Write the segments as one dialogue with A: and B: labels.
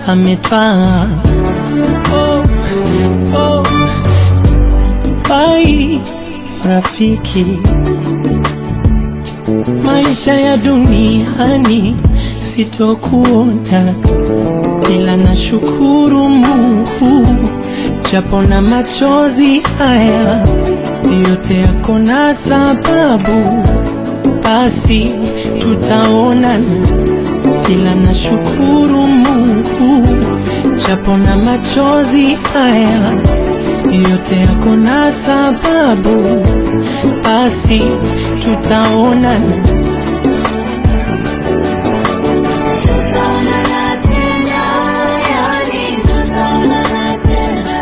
A: ametwaa. Oh, oh, bai rafiki, maisha ya duniani sitokuona, ila nashukuru Mungu japo na machozi haya yote yako na sababu, basi tutaonana, ila nashukuru Mungu japo na machozi haya yote yako na sababu, basi tutaonana.
B: Tutaonana tena, yani tutaonana tena.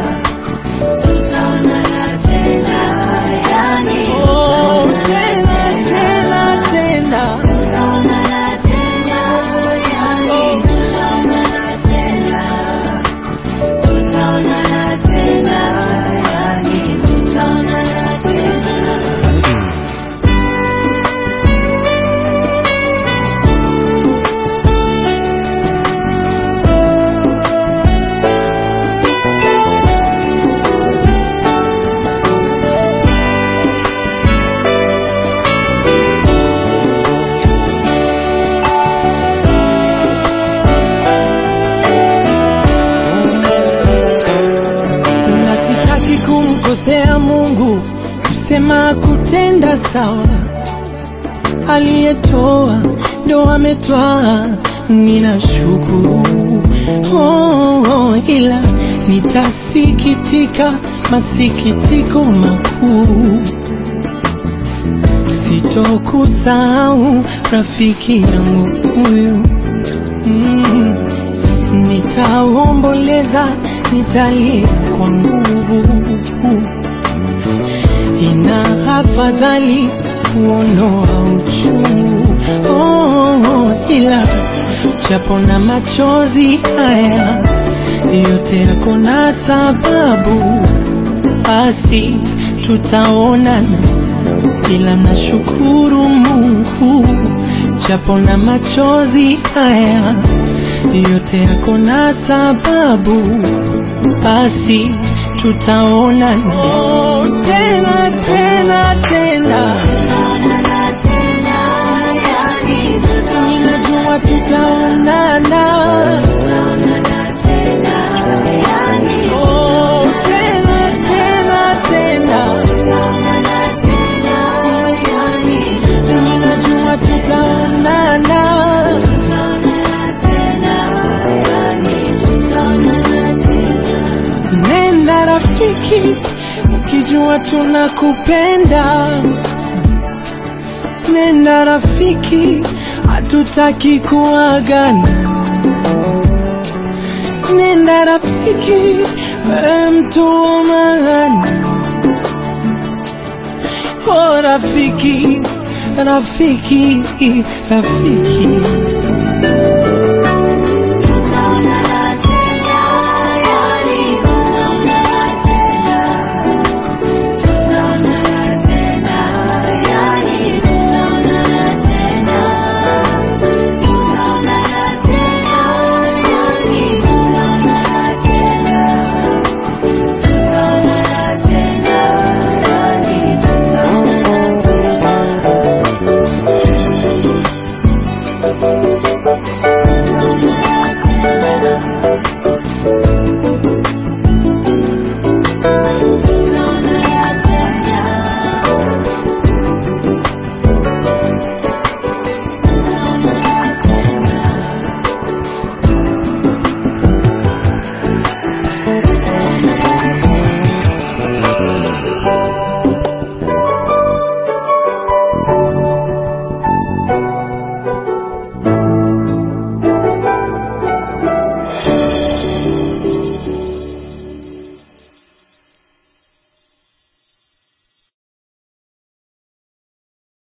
B: Tutaonana tena, yani
A: Oh, tena
B: tutaonana
A: tena tena,
B: Tutaonana tena, yani tutaonana tena. Tutaonana tena, yani tutaonana tena.
A: na sitaki kumkosea Mungu, kusema kutenda sawa. Aliyetoa ndo ametwaa, ninashukuru oh, oh, ila nitasikitika masikitiko makuu, sitokusahau rafiki yangu huyu mm. Nitaomboleza, nitalia kwa nguvu. Ina afadhali kuondoa uchungu oh, ila japo na machozi haya yote yako na sababu, basi tutaonana, ila nashukuru Mungu japo na machozi haya yote yako na sababu, basi tutaonana oh, tena tena tena,
B: Tutaonana tena, yani
A: ninajua
B: tutaonana
A: tutaonana
B: Tutaonana tena, yani
A: oh, tena tena tena,
B: tutaonana tena, yani
A: ninajua tutaonana.
B: tutaonana tena, yani tutaonana tena.
A: Nenda rafiki, ukijua tunakupenda. Nenda rafiki, hatutaki kuagana. Nenda rafiki, wewe mtu wa maana. Oh rafiki, rafiki, rafiki.